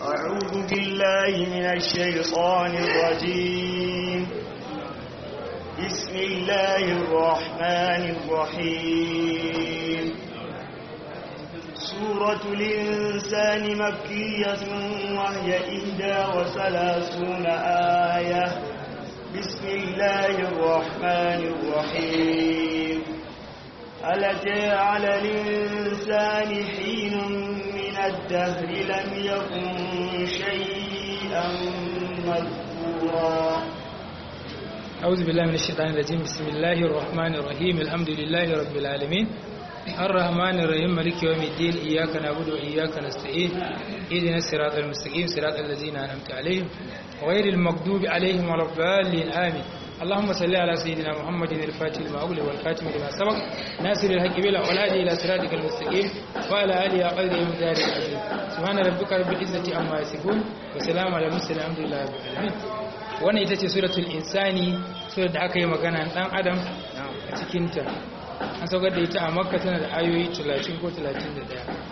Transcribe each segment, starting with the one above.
أعوذ بالله من الشيطان الرجيم بسم الله الرحمن الرحيم سورة الإنسان مكية وهي إحدى وثلاثون آية بسم الله الرحمن الرحيم هل أتى على الإنسان حين من الدهر لم يكن شيئا مذكورا أعوذ بالله من الشيطان الرجيم بسم الله الرحمن الرحيم الحمد لله رب العالمين الرحمن الرحيم مالك يوم الدين إياك نعبد وإياك نستعين اهدنا الصراط المستقيم صراط الذين أنعمت عليهم غير المغضوب عليهم ولا الضالين آمين اللهم صل على سيدنا محمد الفاتح لما أغلق والخاتم لما سبق ناصر الحق بلا والهادي إلى صراطك المستقيم وعلى آله قدر مقدار العظيم سبحان ربك رب العزة عما يصفون وسلام على المرسلين الحمد لله رب العالمين wannan ita ce suratul insani surar da aka yi magana dan adam a cikinta an saukar da ita a makka tana da ayoyi 30 ko 31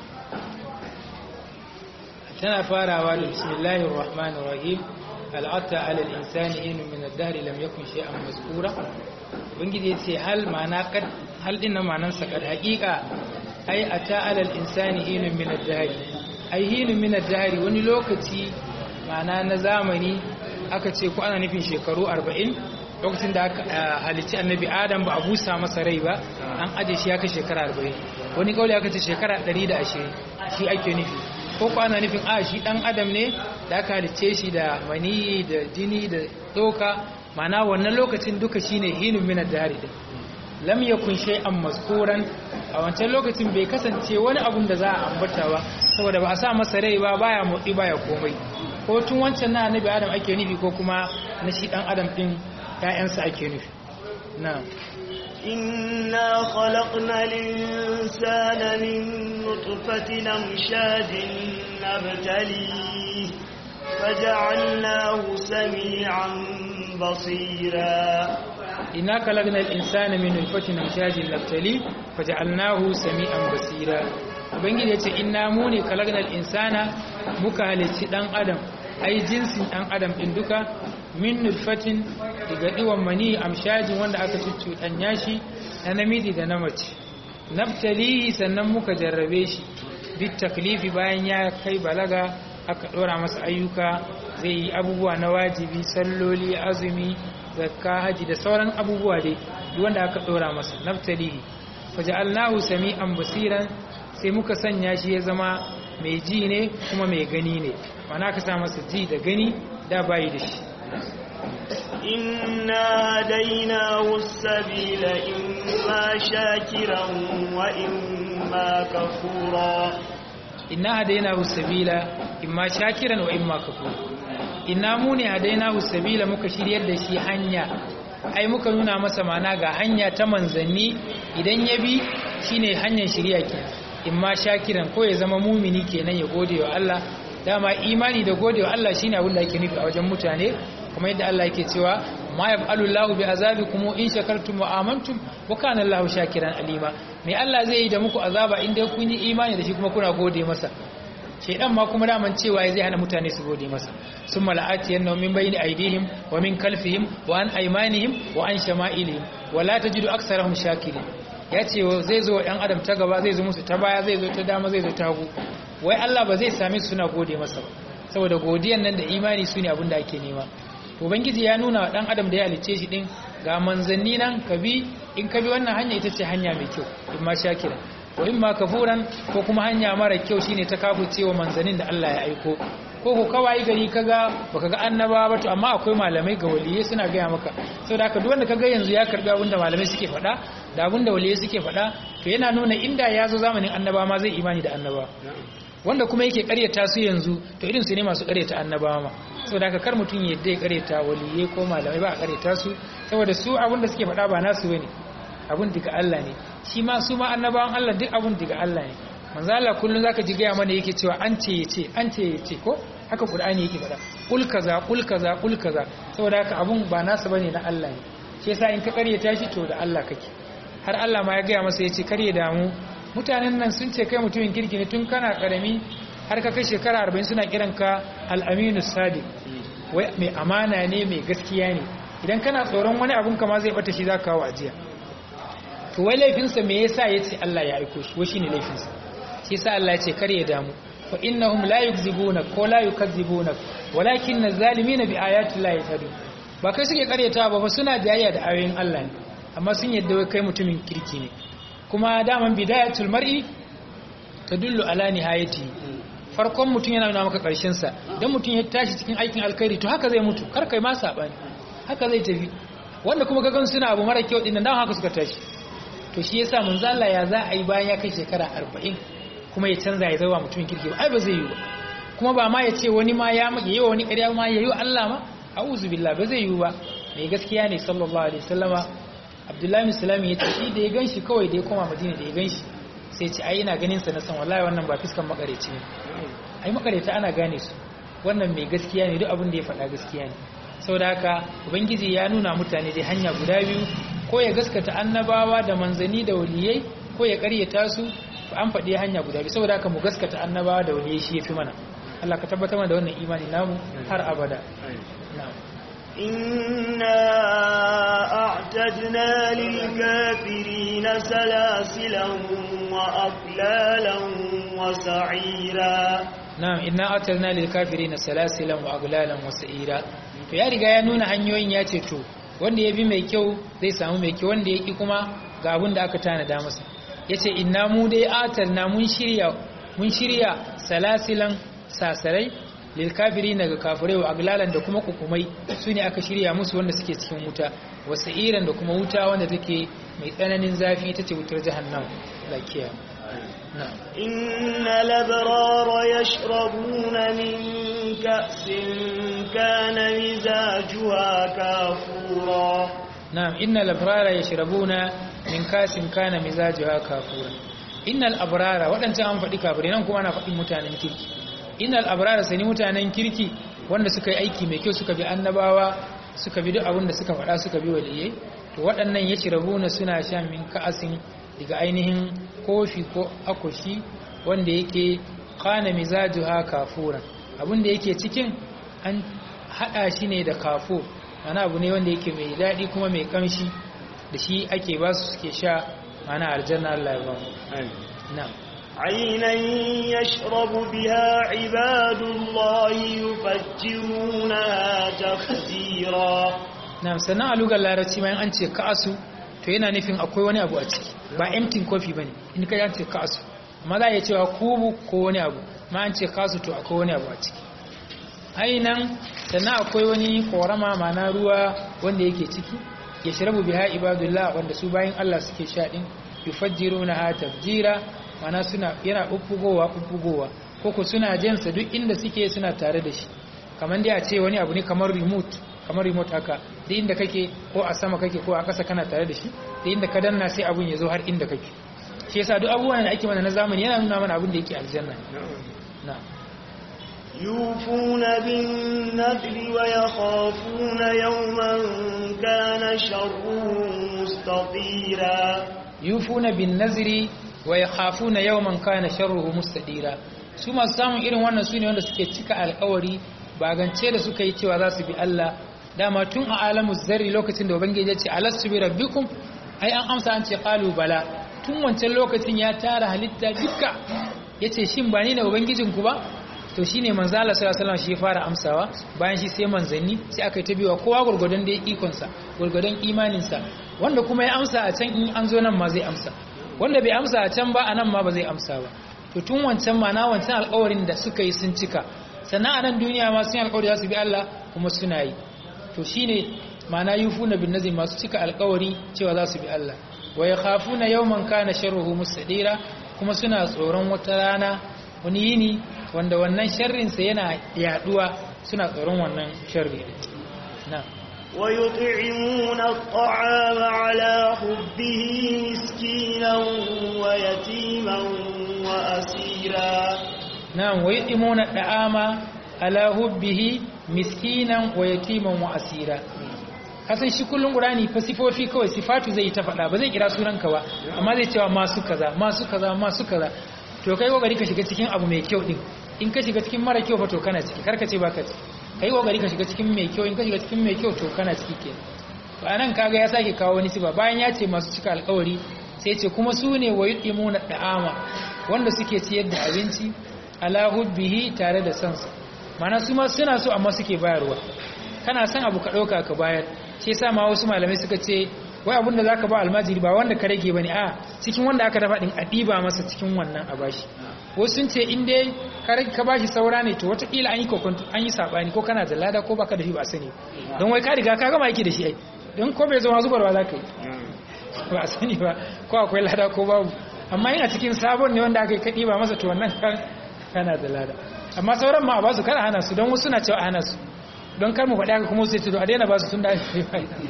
tana farawa da bismillahir rahmanir rahim al'ata ala al-insani inu min ad-dahr lam yakun shay'an mazkura ubangiji yace hal ma'ana kad hal din nan ma'anar sa kad haqiqa ai ata ala al-insani inu min ad-dahr ai hinu min ad-dahr wani lokaci ma'ana na zamani aka ce ko ana nufin shekaru 40 lokacin da aka halicci annabi adam ba a busa masa rai ba an aje shi ya kai shekara 40 wani kauli aka ce shekara 120 shi ake nufi ko ko ana nufin a shi dan adam ne da aka halicce shi da mani da jini da tsoka mana wannan lokacin duka shine hinun min ad-dari din lam yakun shay'an mazkuran a wancan lokacin bai kasance wani abun da za a ambata ba saboda ba a sa masa rai ba baya motsi baya komai ko tun wancan na annabi adam ake nufi ko kuma na shi dan adam din ƴaƴansa ake nufi na'am إنا خلقنا الإنسان من نطفة أمشاج نبتليه فجعلناه سميعا بصيرا إنا خلقنا الإنسان من نطفة أمشاج نبتليه فجعلناه سميعا بصيرا ubangiji ya ce inna mu ne kalagnal insana muka halicci dan adam ai jinsin dan adam din duka min nutfatin daga diwan mani amshajin wanda aka cuccuɗanya shi na namiji da na mace naftalihi sannan muka jarrabe shi bit taklifi bayan ya kai balaga aka ɗora masa ayyuka zai yi abubuwa na wajibi salloli azumi zakka haji da sauran abubuwa dai duk wanda aka ɗora masa naftalihi faja'alnahu sami'an basiran sai muka sanya shi ya zama mai ji ne kuma mai gani ne mana ka sa masa ji da gani da bayi da shi inna hadainahu sabila imma shakiran wa imma kafura inna hadainahu sabila imma shakiran wa imma kafura inna mu ne hadainahu sabila muka shiryar da shi hanya ai muka nuna masa mana ga hanya ta manzanni idan ya bi shine hanyar shirya kenan in ma shakiran ko ya zama mumini kenan ya gode wa Allah dama imani da gode wa Allah shine abin da ake nufi a wajen mutane kuma yadda Allah yake cewa ma yaf'alu Allahu bi azabikum in shakartum wa amantum wa kana Allahu shakiran alima me Allah zai yi da muku azaba in dai kun yi imani da shi kuma kuna gode masa shedan ma kuma daman cewa zai hana mutane su gode masa summa la'ati yanna min bayni aydihim wa min kalfihim wa an aymanihim wa an shama'ilihim wa la tajidu aksarahum shakirin ya ce zai zo ɗan adam ta gaba zai zo musu ta baya zai zo ta dama zai zo ta hagu wai Allah ba zai same su suna gode masa ba saboda godiyan nan da imani su ne abin da ake nema ubangiji ya nuna wa ɗan adam da ya halice shi ɗin ga manzanni nan ka bi in ka bi wannan hanya ita ce hanya mai kyau in ma shakira ko in ma kafuran ko kuma hanya mara kyau shine ta kafurce wa manzannin da Allah ya aiko ko ko kawai gari kaga baka ga annaba ba to amma akwai malamai ga waliyai suna gaya maka saboda haka duk wanda kaga yanzu ya karbi abinda malamai suke faɗa da abinda waliyai suke faɗa to yana nuna inda ya zo zamanin annaba ma zai imani da annaba wanda kuma yake karyata su yanzu to irin su ne masu karyata annabawa ma saboda haka kar mutum ya yadda ya karyata waliyai ko malamai ba a karyata su saboda su abinda suke faɗa ba nasu bane abun daga Allah ne shi ma su ma annabawan Allah duk abun daga Allah ne manzo Allah kullun zaka ji gaya mana yake cewa an ce yace an ce yace ko haka Qur'ani yake faɗa kul kaza kul kaza kul kaza saboda haka abun ba nasa bane na Allah ne shi yasa in ka karyata shi to da Allah kake har Allah ma ya gaya masa yace kare damu mutanen nan sun ce kai mutumin kirki ne tun kana karami har ka kai shekara 40 suna kiranka al-aminu sadiq wai mai amana ne mai gaskiya ne idan kana tsoron wani abun kama zai bata shi za ka kawo ajiya to wai laifinsa me yasa ya ce Allah ya aiko shi wai shine laifinsa shi yasa Allah ya ce kar ya damu fa innahum la yukzibuna ko la yukazzibuna walakin az-zalimina bi ayati llahi yajhadun ba kai suke karyata ba fa suna jayayya da ayoyin Allah ne amma sun yadda wai kai mutumin kirki ne kuma daman bidayatul mar'i tadullu ala nihayati farkon mutum yana nuna maka karshen sa dan mutum ya tashi cikin aikin alkhairi to haka zai mutu kar kai ma sabani haka zai tafi wanda kuma kagan suna abu mara kyau din dan haka suka tashi to shi yasa manzo Allah ya za a yi bayan ya kai shekara 40 kuma ya canza ya zama mutumin kirki ba ai ba zai yi ba kuma ba ma ya ce wani ma ya yi wa wani ƙarya ma ya yi Allah ma a'udhu billah ba zai yi ba mai gaskiya ne sallallahu alaihi wasallama Abdullahi bin Salam ya ce shi da ya ganshi kawai da ya koma Madina da ya ganshi sai ce ai ina ganin sa na san wallahi wannan ba fiskan makareci ne ai makareta ana gane su wannan mai gaskiya ne duk abin da ya faɗa gaskiya ne saboda haka ubangiji ya nuna mutane dai hanya guda biyu ko ya gaskata annabawa da manzani da waliyai ko ya karyata su an faɗi hanya guda biyu saboda haka mu gaskata annabawa da waliyai shi yafi mana Allah ka tabbatar mana da wannan imani namu har abada na'am إنا أعتدنا للكافرين سلاسلا وأغلالا وسعيرا na'am inna atalna lil kafirina salasilan wa aglalan wa sa'ira to ya riga ya nuna hanyoyin ya ce to wanda ya bi mai kyau zai samu mai kyau wanda ya ki kuma ga abin da aka tanada masa yace inna mu dai atalna mun shirya mun shirya salasilan sasarai lil kafirina ga kafirai wa aglalan da kuma kukumai sune aka shirya musu wanda suke cikin wuta wa sa'iran da kuma wuta wanda take mai tsananin zafi ita ce wutar jahannam lakiya na'am إن الأبرار يشربون من كأس كان مزاجها كافورا نعم إن الأبرار يشربون من كاس كان مزاجها كافورا إن الأبرار وأن تأم فدي كافرين أنكم أنا فدي متانن كيركي إن الأبرار سني متانن كيركي wanda suka yi aiki mai kyau suka bi annabawa suka bi duk abin da suka faɗa suka bi waliyai to waɗannan ya shirabuna suna shan min ka'asin daga ainihin kofi ko akoshi wanda yake kana mizajuha kafuran abin da yake cikin an haɗa shi ne da kafur mana abu ne wanda yake mai daɗi kuma mai kamshi da shi ake ba su suke sha mana aljanna Allah ya ba mu na'am عينا يشرب بها عباد الله يفجرونها تفجيرا na'am sannan a lugar larabci bayan an ce ka'asu to yana nufin akwai wani abu a ciki ba empty coffee bane in ka ce ka'asu amma za a iya cewa kubu ko wani abu ma an ce kasu to akwai wani abu a ciki ainan sannan akwai wani korama mana ruwa wanda yake ciki ya shirabu biha ibadullah wanda su bayan Allah suke sha din yufajjiruna ha tafjira mana suna yana bubbugowa bubbugowa koko suna jinsa duk inda suke suna tare da shi kamar dai a ce wani abu ne kamar remote kamar remote haka duk inda kake ko a sama kake ko a ƙasa kana tare da shi da inda ka danna sai abun ya zo har inda kake shi yasa duk abubuwan da ake mana na zamani yana nuna mana abin da yake aljanna na'am يوفون بالنذر ويخافون يوما كان شره مستطيرا yufuna bin nazri wa yakhafuna yawman kana sharruhu mustadira su masu samun irin wannan sune wanda suke cika alƙawari ba gance da suka yi cewa za su bi Allah dama tun a alamu zarri lokacin da ubangiji ya ce alastu bi rabbikum ai an amsa an ce qalu bala tun wancan lokacin ya tara halitta duka yace shin ba ni ne ubangijinku ba to shine manzo Allah sallallahu alaihi wasallam shi ya fara amsawa bayan shi sai manzanni sai aka yi ta biwa kowa gurgurdan da ikon sa gurgurdan imanin sa wanda kuma ya amsa a can in an zo nan ma zai amsa wanda bai amsa a can ba a nan ma ba zai amsa ba to tun wancan ma na wancan alƙawarin da suka yi sun cika sannan a nan duniya ma sun yi alƙawari za su bi Allah kuma suna yi to shine ma'ana yufuna bin nazim masu cika alƙawari cewa za su bi Allah wa yakhafuna yawman kana sharruhu mustadira kuma suna tsoron wata rana wani yini wanda wannan sharrinsa yana yaduwa suna tsoron wannan sharri na ويطعمون الطعام على حبه مسكينا ويتيما وأسيرا na'am wa yudimuna da'ama ala hubbihi miskinan wa yatiman wa asira kasan shi kullun qur'ani fa sifofi kawai sifatu zai ta faɗa ba zai kira sunanka ba amma zai cewa masu kaza masu kaza masu kaza to kai kokari ka shiga cikin abu mai kyau din in ka shiga cikin mara kyau fa to kana ciki karka ce baka ciki kai kokari ka shiga cikin mai kyau in ka shiga cikin mai kyau to kana ciki kenan to anan kaga ya sake kawo wani siba bayan ya ce masu cika alƙawari sai ce kuma su ne wa yudimuna da'ama wanda suke ciyar da abinci ala hubbihi tare da sansa mana su ma suna so amma suke bayarwa kana son abu ka ɗauka ka bayar shi yasa ma wasu malamai suka ce wai abin da zaka ba almajiri ba wanda ka rage bane a cikin wanda aka dafa din a ɗiba masa cikin wannan a bashi wasu sun ce in dai ka rage ka bashi saura ne to wataƙila an yi kokonto an yi sabani ko kana da lada ko baka da shi ba sani don wai ka riga ka gama yake da shi ai don ko bai zama zubarwa za ka yi ba a sani ba ko akwai lada ko babu amma yana cikin sabon ne wanda aka yi ka ɗiba masa to wannan kana da lada amma sauran ma a basu kada hana su don wasu suna cewa a hana su don kar mu faɗi haka kuma sai ce to a daina basu tun da ake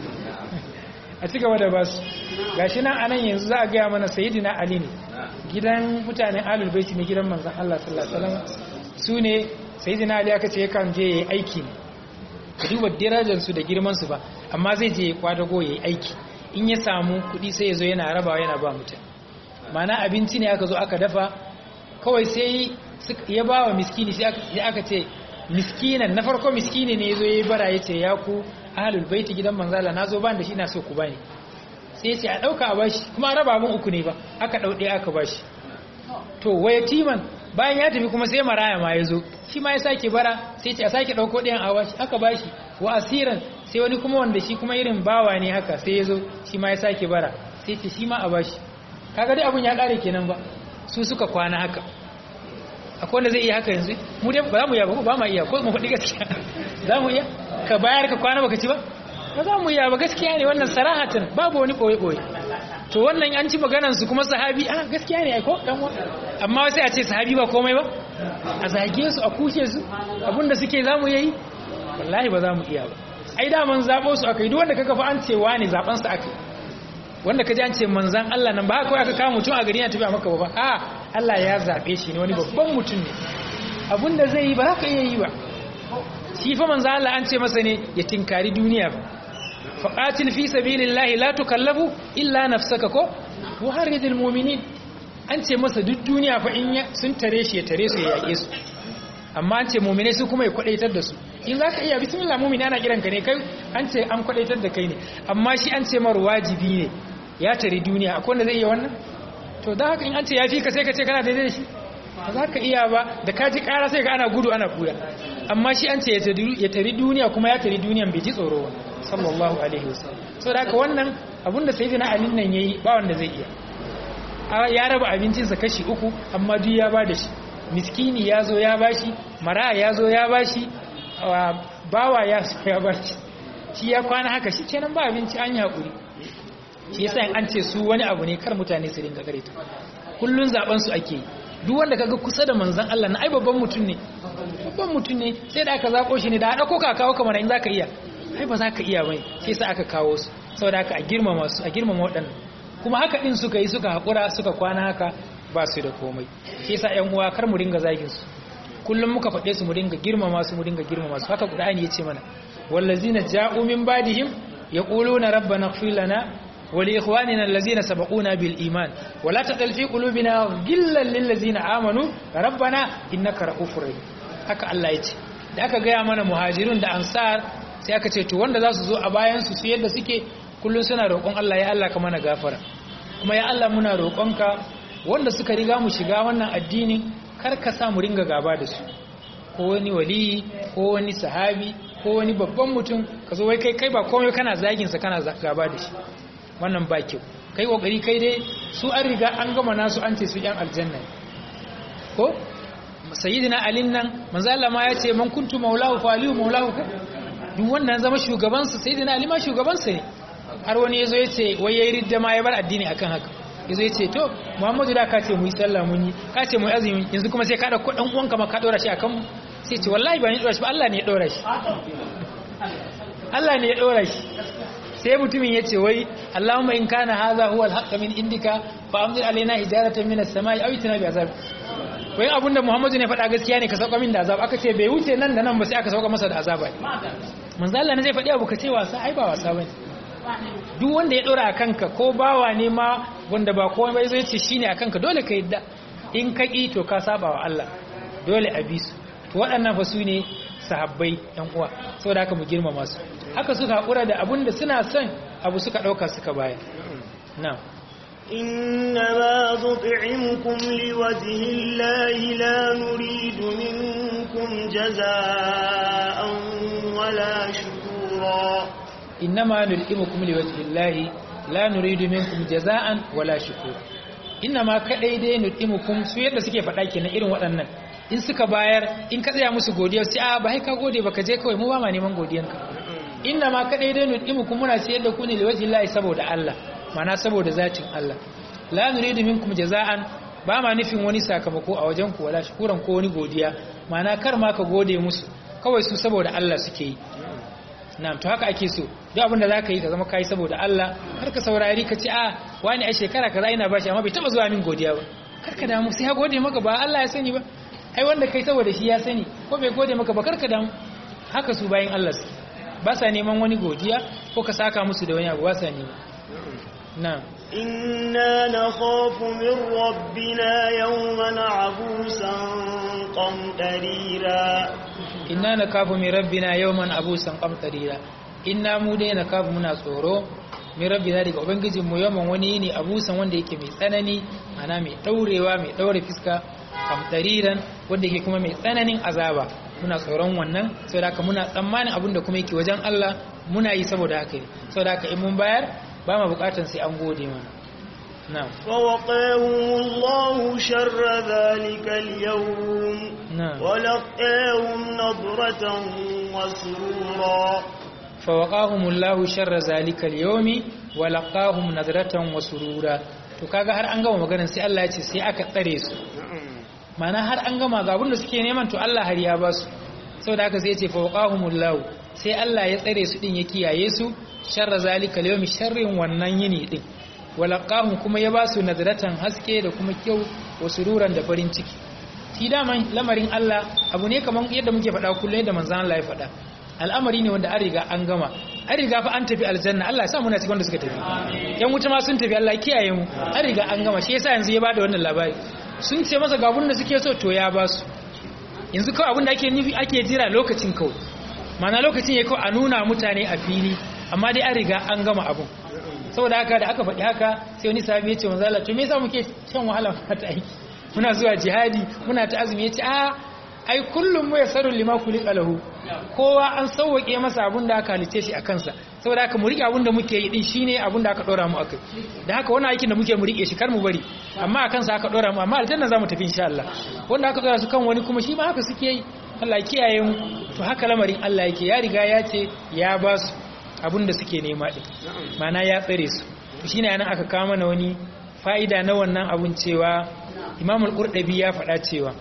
a ci gaba da basu gashi nan anan yanzu za a gaya mana sayyidina ali ne gidan mutanen alul baiti ne gidan manzon Allah sallallahu alaihi wasallam su ne sayyidina ali aka ce yakan je yayi aiki ne ka duba darajar su da girman su ba amma zai je ya kwadago yayi aiki in ya samu kuɗi sai ya zo yana rabawa yana ba mutane mana abinci ne aka zo aka dafa kawai sai ya ba wa miskini sai aka ce miskinan na farko miskini ne zo yayi bara yace ya ku ahlul baiti gidan manzala nazo ban da shi ina so ku bani sai yace a dauka a bashi kuma raba mun uku ne ba aka daude aka bashi to waya timan bayan ya tafi kuma sai maraya ma yazo shi ma ya sake bara sai yace a sake dauko ɗayan a bashi aka bashi wa asiran sai wani kuma wanda shi kuma irin bawa ne haka sai yazo shi ma ya sake bara sai yace shi ma a bashi kaga dai abun ya kare kenan ba su suka kwana haka akwai wanda zai iya haka yanzu mu dai ba za mu iya ba ba ma iya ko mu faɗi gaskiya za mu iya ka bayar ka kwana baka ci ba ba za mu iya ba gaskiya ne wannan sarahatan babu wani ɓoye ɓoye to wannan an ci maganan su kuma sahabi a gaskiya ne ai ko dan amma sai a ce sahabi ba komai ba a zage su a kushe su abinda suke za mu yi wallahi ba za mu iya ba ai da man zabo su akai duk wanda kaga fa an ce wani zaben sa akai wanda kaji an ce manzan Allah nan ba haka kawai aka kawo mutum a gari ya tafi a maka ba a Allah ya zaɓe shi ne wani babban mutum ne abinda zai yi ba haka iya yi ba shi fa manzan Allah an ce masa ne ya tinkari duniya ba faqatil fi sabilillahi la tukallafu illa nafsaka ko wa haridil mu'minin an ce masa duk duniya fa in sun tare shi ya tare su ya yake su amma an ce mu'mine su kuma ya kwadaitar da su in zaka iya bismillah mu'mini ana kiranka ne kai an ce an kwadaitar da kai ne amma shi an ce mar wajibi ne ya tare duniya akwai wanda zai iya wannan to da haka in an ce ya fi ka sai ka ce kana daidai da shi ba za ka iya ba da ka ji kara sai ka ana gudu ana buya amma shi an ce ya tari duniya kuma ya tari duniyan bai ji tsoro ba sallallahu alaihi wasallam so da haka wannan abun da sayyidina ali nan yayi ba wanda zai iya ya raba abincinsa kashi uku amma duk ya ba da shi miskini ya zo ya bashi mara ya zo ya bashi bawa ya so ya bashi shi ya kwana haka shi kenan ba abinci an yi haƙuri shi yasa an ce su wani abu ne kar mutane su ringa gare ta kullun zaben su ake duk wanda kaga kusa da manzon Allah na ai babban mutum ne babban mutum ne sai da aka zako shi ne da dauko ka kawo kamar in zaka iya ai ba zaka iya bane sai sai aka kawo su saboda haka a girmama su a girmama waɗannan kuma haka din suka yi suka hakura suka kwana haka ba su da komai shi yasa ƴan uwa kar mu ringa zagin su kullum muka faɗe su mu dinga girmama su mu dinga girmama su haka Qur'ani yace mana wallazina ja'u min ba'dihim yaquluna rabbana ighfir lana ولإخواننا الذين سبقونا بالإيمان ولا تقل في قلوبنا غلا للذين آمنوا ربنا إنك رؤوف رحيم haka Allah ya ce da aka gaya mana muhajirun da ansar sai aka ce to wanda za su zo a bayan su su yadda suke kullum suna roƙon Allah ya Allah ka mana gafara kuma ya Allah muna roƙonka wanda suka riga mu shiga wannan addini kar ka sa mu ringa gaba da su ko wani wali ko wani sahabi ko wani babban mutum ka zo wai kai kai ba komai kana zagin sa kana gaba da shi wannan ba kyau kai kokari kai dai su an riga an gama nasu an ce su yan aljanna ko sayyidina ali nan manzo Allah ma ya ce man kuntu maulahu fa aliyu maulahu ka duk wannan zama shugaban sa sayyidina ali ma shugaban sa ne har wani yazo ya ce wai yayi ridda ma ya bar addini akan haka yazo ya ce to muhammadu da ka ce mu yi sallah mun yi ka ce mu yi azumi yanzu kuma sai ka dauko dan uwanka ma ka dora shi akan mu sai ce wallahi ba ni dora shi ba Allah ne ya dora shi Allah ne ya dora shi sai mutumin ya ce wai Allahumma in kana hadha huwa al-haqq min indika fa amdir alaina hijaratan min as-samai aw itina bi azab wai abinda Muhammadu ne faɗa gaskiya ne ka sauka min da azab aka ce bai wuce nan da nan ba sai aka sauka masa da azaba ne manzo Allah ne zai faɗi abu ka ce wasa ai ba wasa bane duk wanda ya dora akan ka ko bawa ne ma wanda ba komai bai zai ce shine akan ka dole ka yadda in ka ki to ka saba wa Allah dole a bi su to waɗannan fa su ne sahabbai ɗan uwa saboda haka mu girmama su haka suka haƙura da abun da suna son abu suka ɗauka suka baya na إنما نطعمكم لوجه الله لا نريد منكم جزاء ولا شكورا إنما نلئمكم لوجه الله لا نريد منكم جزاء ولا شكورا إنما كدai dai nul'imukum su yadda suke faɗa kenan irin waɗannan in suka bayar in ka tsaya musu godiya sai a ba ka gode baka je kawai mu ba ma neman godiyanka inna ma kadai dai nul'imukum muna ce yadda ku ne liwaji Allah saboda Allah mana saboda zatin Allah la nuridu minkum jaza'an ba ma nufin wani sakamako a wajen ku wala shukuran ko wani godiya mana kar ma ka gode musu kawai su saboda Allah suke yi na'am to haka ake so duk abin da zaka yi ka zama kai saboda Allah kar ka saurari ka ce a wani a shekara kaza ina bashi amma bai taba zuwa min godiya ba kar ka damu sai ya gode maka ba Allah ya sani ba ai wanda kai saboda shi ya sani ko bai gode maka ba kar ka damu haka su bayin Allah su ba sa neman wani godiya ko ka saka musu da wani abu ba sa nema na'am إنا نخاف من ربنا يوما عبوسا قمطريرا inna nakafu min rabbina yawman abusan qamtarira inna mu dai nakafu muna tsoro min rabbina daga ubangijin mu yawman wani ne abusan wanda yake mai tsanani ana mai daurewa mai daure fiska qamtariran wanda yake kuma mai tsananin azaba muna tsoron wannan saboda haka muna tsammanin abin da kuma yake wajen Allah muna yi saboda haka ne saboda haka in mun bayar ba ma bukatan sai an gode mana na'am فوقاهم الله شر ذلك اليوم نعم. ولقاهم نظرة وسرورا fawaqahumullahu sharra zalikal yawmi wa laqahum nadratan wa surura to kaga har an gama maganar sai Allah ya ce sai aka tsare su mana har an gama ga abin da suke neman to Allah har ya ba su saboda haka sai ya ce fawaqahumullahu sai Allah ya tsare su din ya kiyaye su sharra zalikal yawmi sharrin wannan yini din wa laqahum kuma ya ba su nadratan haske da kuma kyau wa sururan da farin ciki shi daman lamarin Allah abu ne kamar yadda muke faɗa kullum yadda manzon Allah ya faɗa al'amari ne wanda an riga an gama an riga fa an tafi aljanna Allah ya sa muna cikin wanda suka tafi yan wuta ma sun tafi Allah ya kiyaye mu an riga an gama shi yasa yanzu ya bada wannan labari sun ce masa ga abun da suke so to ya ba su yanzu kawai abun da ake nufi ake jira lokacin kawai mana lokacin ya kawai a nuna mutane a fili amma dai an riga an gama abun saboda haka da aka faɗi haka sai wani sahabi ya ce manzo Allah to me yasa muke shan wahala ta aiki muna zuwa jihadi muna ta azumi ya ce a ai kullum mu yasaru lima kulika lahu kowa an sauwake masa abun da aka halice shi a kansa saboda haka mu rike abun da muke yi din shine abun da aka dora mu akai da haka wannan aikin da muke mu rike shi kar mu bari amma a kansa aka dora mu amma aljanna zamu tafi insha Allah wanda aka dora su kan wani kuma shi ma haka suke yi Allah ya kiyaye mu to haka lamarin Allah yake ya riga ya ce ya ba su abun da suke nema din mana ya tsare su to shine anan aka kawo mana wani fa'ida na wannan abun cewa Imam al-Qurtubi ya faɗa cewa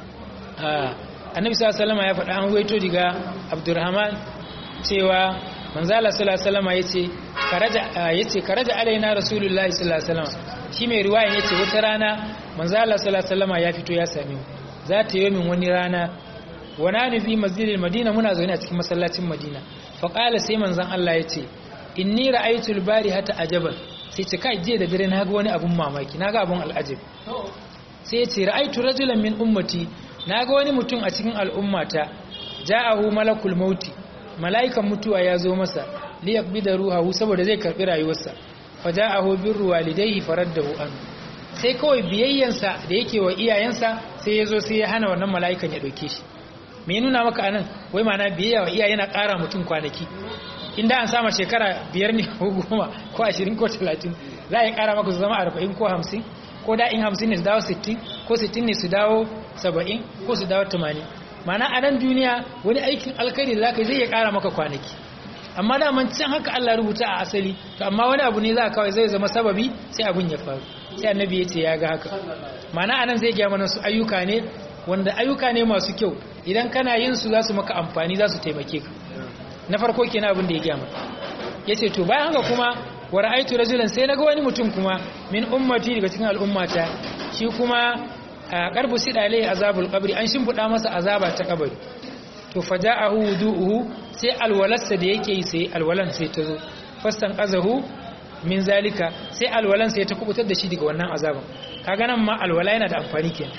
annabi sallallahu alaihi ya faɗa an waito diga abdurrahman cewa manzala sallallahu alaihi yace karaja yace karaja alaina rasulullahi sallallahu alaihi shi mai riwaya yace wata rana manzala sallallahu alaihi ya fito ya same mu za ta yi min wani rana wana ni fi masjidil madina muna zaune a cikin masallacin madina fa qala sai manzon Allah yace inni ra'aytu al-barihata ajaban sai ce kai je da dare na ga wani abun mamaki na ga abun al'ajab sai ya ce ra'aytu rajulan min ummati na ga wani mutum a cikin al'ummata ja'ahu malakul mauti mala'ikan mutuwa ya zo masa liyaqbi da ruhahu saboda zai karbi rayuwarsa fa ja'ahu birru walidayhi faraddahu an sai kawai biyayyansa da yake wa iyayensa sai ya zo sai ya hana wannan mala'ikan ya dauke shi me nuna maka anan wai ma'ana biyayya wa iyaye yana ƙara mutum kwanaki inda an sama shekara biyar ne ko goma ko ashirin ko talatin za a yi ƙara maka su zama arba'in ko hamsin ko da in hamsin ne su dawo sittin ko sittin ne su dawo saba'in ko su dawo tamanin mana a nan duniya wani aikin alkhairi da za ka zai ya kara maka kwanaki amma daman can haka Allah rubuta a asali to amma wani abu ne za kawai zai zama sababi sai abun ya faru sai annabi ya ce ya ga haka mana anan zai gaya mana su ayyuka ne wanda ayyuka ne masu kyau idan kana yin su za su maka amfani za su taimake ka na farko kenan abin da ya gaya maka yace to bayan haka kuma wa ra'aytu rajulan sai naga wani mutum kuma min ummati daga cikin al'ummata shi kuma qarbu sidale azabul qabri an shimfuda masa azaba ta kabari to faja'ahu wudu'uhu sai alwalarsa da yake yi sai alwalan sai ta zo fastan qazahu min zalika sai alwalan sai ta kubutar da shi daga wannan azaban kaga nan ma alwala yana da amfani kenan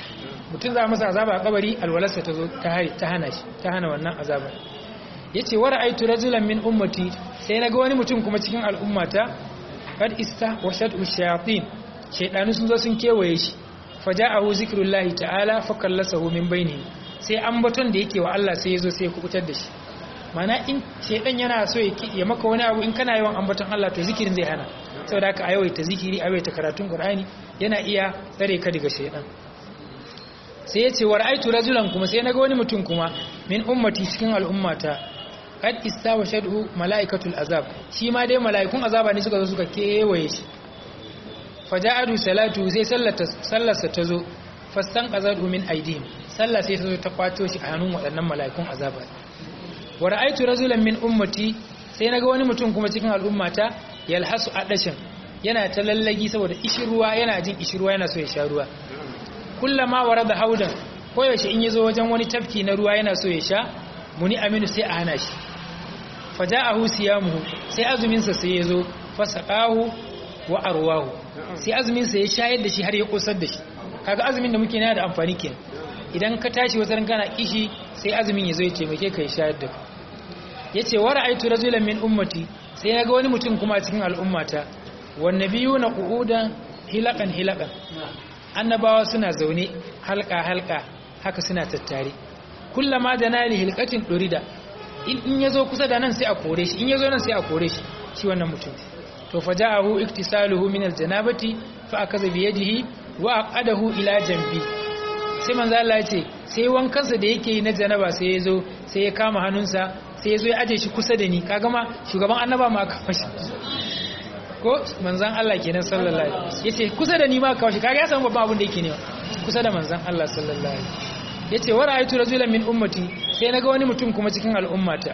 mutum za a masa azaba a kabari alwalarsa ta zo ta hana shi ta hana wannan azabar yace wa ra'aytu rajulan min ummati sai naga wani mutum kuma cikin al'ummata kad ista wa shad'u shayatin shaydanu sun zo sun kewaye shi faja'ahu zikrullahi ta'ala fa kallasahu min bainihi sai ambaton da yake wa Allah sai yazo sai ya kubutar da shi mana in shaydan yana so ya maka wani abu in kana yawan ambaton Allah to zikirin zai hana saboda haka ayawaita zikiri ayawaita karatun Qur'ani yana iya tsare ka daga shaydan sai ya ce wa ra'aitu rajulan kuma sai naga wani mutum kuma min ummati cikin al'ummata kad istawa shad'u malaikatul azab shi ma dai malaikun azaba ne suka zo suka kewaye shi faja'adu salatu sai sallata sallarsa ta zo fastan qazadu min aidihim sallah sai ta zo ta kwato shi a hannun waɗannan malaikun azaba wa ra'aitu rajulan min ummati sai naga wani mutum kuma cikin al'ummata yalhasu adashin yana ta lallagi saboda ishirwa yana jin ishirwa yana so ya sha ruwa kullama warada haudan koyaushe in yazo wajen wani tafki na ruwa yana so ya sha muni aminu sai a hana shi faja'ahu siyamuhu sai azumin sa sai yazo fasaqahu wa arwahu sai azumin sa ya shayar da shi har ya kosar da shi kaga azumin da muke yana da amfani kenan idan ka tashi wata kana kishi sai azumin yazo ya taimake ka ya shayar da ka yace wa ra'aytu rajulan min ummati sai naga wani mutum kuma a cikin al'ummata wan nabiyuna qu'udan hilaqan hilaqan annabawa suna zaune halka halka haka suna tattare kullama da nali hilqatin durida in yazo kusa da nan sai a kore shi in yazo nan sai a kore shi shi wannan mutum to faja'ahu iktisaluhu min aljanabati fa akaza bi yadihi wa aqadahu ila jambi sai manzo Allah ya ce sai wankansa da yake yi na janaba sai yazo sai ya kama hannunsa sai yazo ya aje shi kusa da ni kaga ma shugaban annaba ma aka fashi ko manzon Allah kenan sallallahu alaihi wasallam yace kusa da ni ma aka fashi kaga ya san babban abin da yake ne kusa da manzon Allah sallallahu alaihi wasallam yace wa ra'aytu rajulan min ummati sai naga wani mutum kuma cikin al'ummata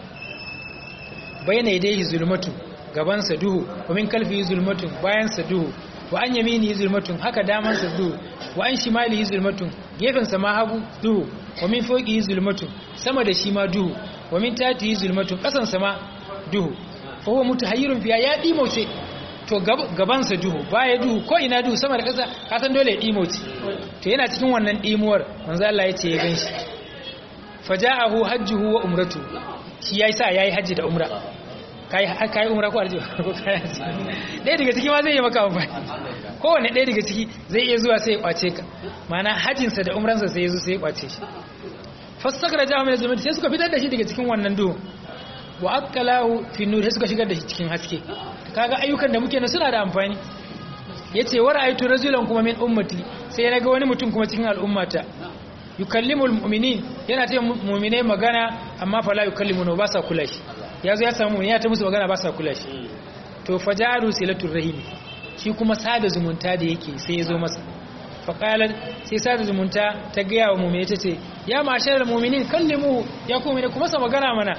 bayna yadayhi zulmatu gaban sa duhu wa min kalfihi zulmatun bayan sa duhu wa an yaminihi zulmatun haka daman sa duhu wa an shimalihi zulmatun gefen sa ma hagu duhu wa min fawqihi zulmatun sama da shi ma duhu wa min tatihi zulmatun kasan sa ma duhu fa huwa mutahayyirun fiya ya dimauce to gaban sa duhu baya duhu ko ina duhu sama da kasa ka san dole ya dimauce to yana cikin wannan dimuwar manzo Allah ya ce ya ganshi faja'ahu hajjuhu wa umratu shi yayi sa yayi haji da umra kai kai umra ko arji ko kai dai daga ciki ma zai yi maka amfani kowanne ɗaya daga ciki zai iya zuwa sai ya kwace ka mana hajinsa da umransa sai ya zo sai ya kwace shi fasakara jahu min zulmati sai suka fitar da shi daga cikin wannan duhu wa akalahu fi nur sai suka shigar da shi cikin haske kaga ayyukan da muke na suna da amfani yace wa ra'aytu rajulan kuma min ummati sai naga wani mutum kuma cikin al'ummata yukallimul mu'minin yana ta mu'minai magana amma fala yukallimuna ba sa kula shi yazo ya samu ya ta musu magana ba sa kula shi to fajaru silatul rahim shi kuma sada zumunta da yake sai ya zo masa faƙalar sai sada zumunta ta gaya wa mummune ta ce ya masharar mumminin kallimu ya kuma ne kuma sa magana mana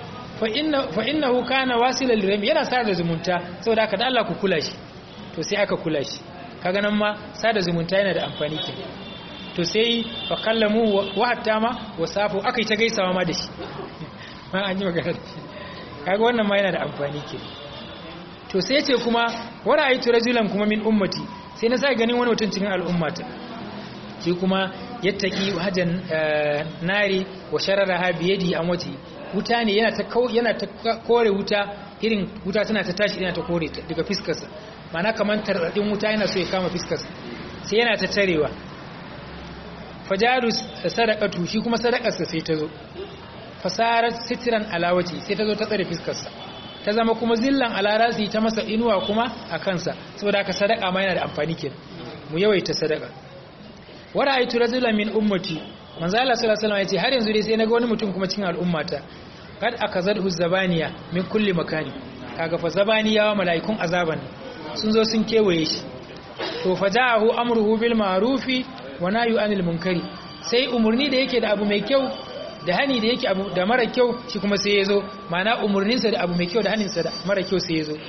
fa inna hu kana wasilar lirami yana sada zumunta saboda aka da Allah ku kula shi to sai aka kula shi kaga nan ma sada zumunta yana da amfani ke to sai fa kallamu wa hatta ma wa safu aka yi ta gaisawa ma da shi ma an yi magana da shi kaga wannan ma yana da amfani ke to sai ce kuma wa ra'aytu rajulan kuma min ummati sai na sai ganin wani mutum cikin al'ummata shi kuma yattaki hajan nari wa shararaha bi yadi an wati wuta ne yana ta yana ta kore wuta irin wuta tana ta tashi yana ta kore ta daga fiskarsa mana kaman taradin wuta yana so ya kama fiskarsa sai yana ta tarewa fajaru sadaqatu shi kuma sadakarsa sai ta zo fasarat sitran alawati sai ta zo ta tsare fiskarsa ta zama kuma zillan alarasi ta masa inuwa kuma a kansa saboda haka sadaka ma yana da amfani kenan mu yawaita sadaka wa ra'aytu rajulan min ummati manzo Allah sallallahu alaihi wasallam yace har yanzu dai sai naga wani mutum kuma cikin al'ummata kad akazadhu zabaniya min kulli makani kaga fa zabaniya wa malaikun azaban sun zo sun kewaye shi to faja'ahu amruhu bil ma'rufi wa nahyu anil munkari sai umurni da yake da abu mai kyau da hani da yake abu da mara kyau shi kuma sai ya zo mana umarninsa da abu mai kyau da haninsa da mara kyau sai ya zo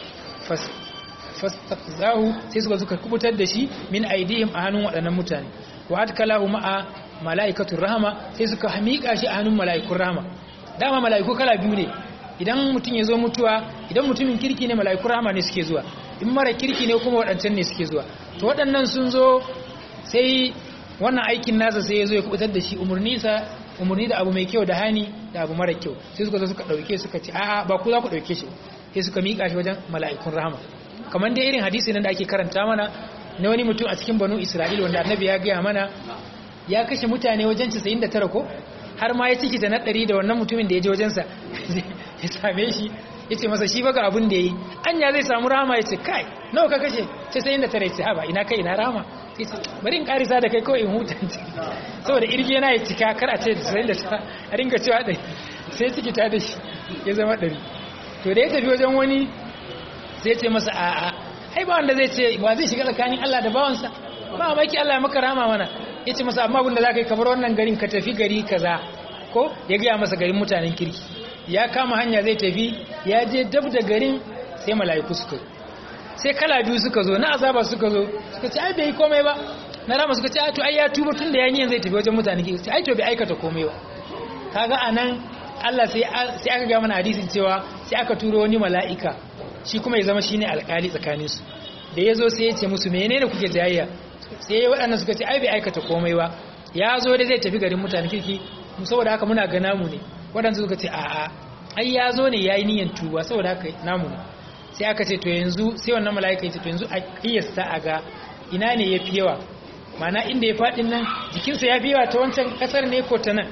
fastaqzahu sai suka suka kubutar da shi min aidihim a hannun waɗannan mutane wa adkalahu ma'a malaikatur rahama sai suka miƙa shi a hannun malaikun rahama dama malaiku kala biyu ne idan mutum ya zo mutuwa idan mutumin kirki ne malaikun rahama ne suke zuwa in mara kirki ne kuma waɗancan ne suke zuwa to waɗannan sun zo sai wannan aikin nasa sai ya zo ya kubutar da shi umarni sa umarni da abu mai kyau da hani da abu mara kyau sai suka zo suka dauke suka ce a'a ba ku za ku dauke shi sai suka mika shi wajen mala'ikun rahama kamar dai irin hadisi nan da ake karanta mana na wani mutum a cikin banu isra'ila wanda annabi ya gaya mana ya kashe mutane wajen 99 ko har ma ya ciki ta na ɗari da wannan mutumin da ya je wajensa ya same shi ya ce masa shi baga abin da ya yi anya zai samu rama ya ce kai nawa ka kashe ce sai inda tare ce haba ina kai ina rama sai ce bari in karisa da kai kawai in hutanta saboda irge yana ya cika kar a ce sai da ta a ringa cewa ɗari sai ciki ta da shi ya zama ɗari to da ya tafi wajen wani sai ce masa a'a ai ba wanda zai ce ba zai shiga tsakanin Allah da bawansa ba maki Allah ya maka rama mana ya ce masa amma abinda za ka yi kamar wannan garin ka tafi gari kaza ko ya gaya masa garin mutanen kirki ya kama hanya zai tafi ya je dab da garin sai mala'iku suka zo sai kala biyu suka zo na azaba suka zo suka ce ai bai yi komai ba na rama suka ce ai to ai ya tuba tun da ya niyan zai tafi wajen mutanen kirki ai to bai aikata komai ba kaga anan Allah sai sai aka ga mana hadisin cewa sai aka turo wani mala'ika shi kuma ya zama shine alƙali tsakaninsu da ya zo sai ya ce musu menene kuke jayayya sai waɗannan suka ce ai bai aikata komai ba ya zo da zai tafi garin mutane kirki saboda haka muna ga namu ne waɗansu suka ce a'a ai ya zo ne ya yi niyan tuba saboda haka namu ne sai aka ce to yanzu sai wannan mala'ika ya ce to yanzu a kiyasta a ga ina ne ya fi yawa mana inda ya faɗin nan jikinsa ya fi yawa ta wancan ƙasar ne ko ta nan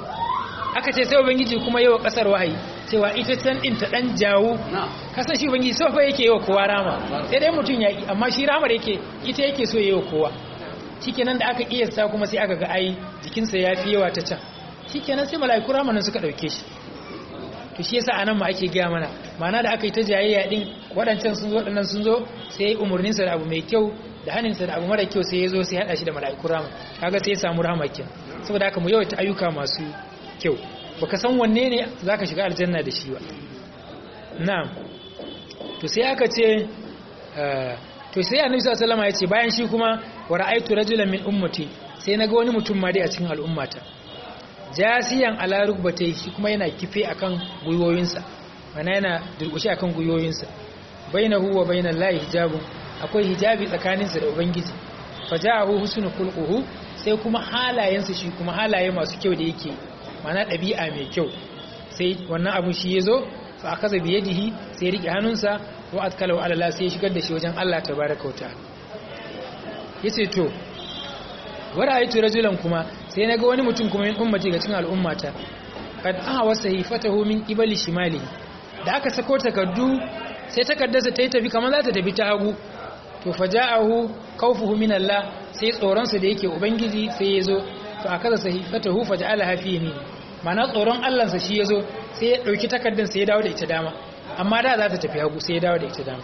aka ce sai ubangiji kuma yawa ƙasar wahayi cewa ita can ɗin ta ɗan jawo kasan shi ubangiji sau fa yake yawa kowa rama sai dai mutum ya amma shi ramar yake ita yake so yawa kowa shikenan da aka kiyasta kuma sai aka ga ai jikinsa ya fi yawa ta can shikenan sai mala'iku rama nan suka ɗauke shi to shi yasa anan ma ake gaya mana ma'ana da aka yi ta jayayya din waɗancan sun zo waɗannan sun zo sai umarninsa da abu mai kyau da haninsa da abu mara kyau sai ya zo sai haɗa shi da mala'iku rama kaga sai ya samu rahama kenan saboda haka mu yawaita ayyuka masu kyau baka san wanne ne zaka shiga aljanna da shi ba na'am to sai aka ce to sai annabi sallallahu alaihi wasallam ya ce bayan shi kuma wa ra'aytu rajulan min ummati sai naga wani mutum ma dai a cikin al'ummata jasiyan ala rukbatai shi kuma yana kife akan guyoyinsa mana yana durkushe akan guyoyinsa bainahu wa bainal lahi hijabun akwai hijabi tsakaninsa da ubangiji fajahu husnul khulquhu sai kuma halayensa shi kuma halaye masu kyau da yake mana ɗabi'a mai kyau sai wannan abun shi ya zo fa aka zabi yadihi sai ya riƙe hannunsa wa atkala wa alala sai ya shigar da shi wajen Allah tabaraka wa ta'ala yace to wara aitu rajulan kuma sai naga wani mutum kuma min ummati ga cikin al'ummata kad aha wasahifatahu min qibali shimali da aka sako takardu sai takardarsa ta yi tafi kamar za ta tafi ta hagu to faja'ahu khawfuhu min Allah sai tsoron sa da yake ubangiji sai ya zo to akaza sahifatahu faja'alaha fi yamin mana tsoron Allah sa shi yazo sai ya dauki takardar sai ya dawo da ita dama amma da za ta tafi hagu sai ya dawo da ita dama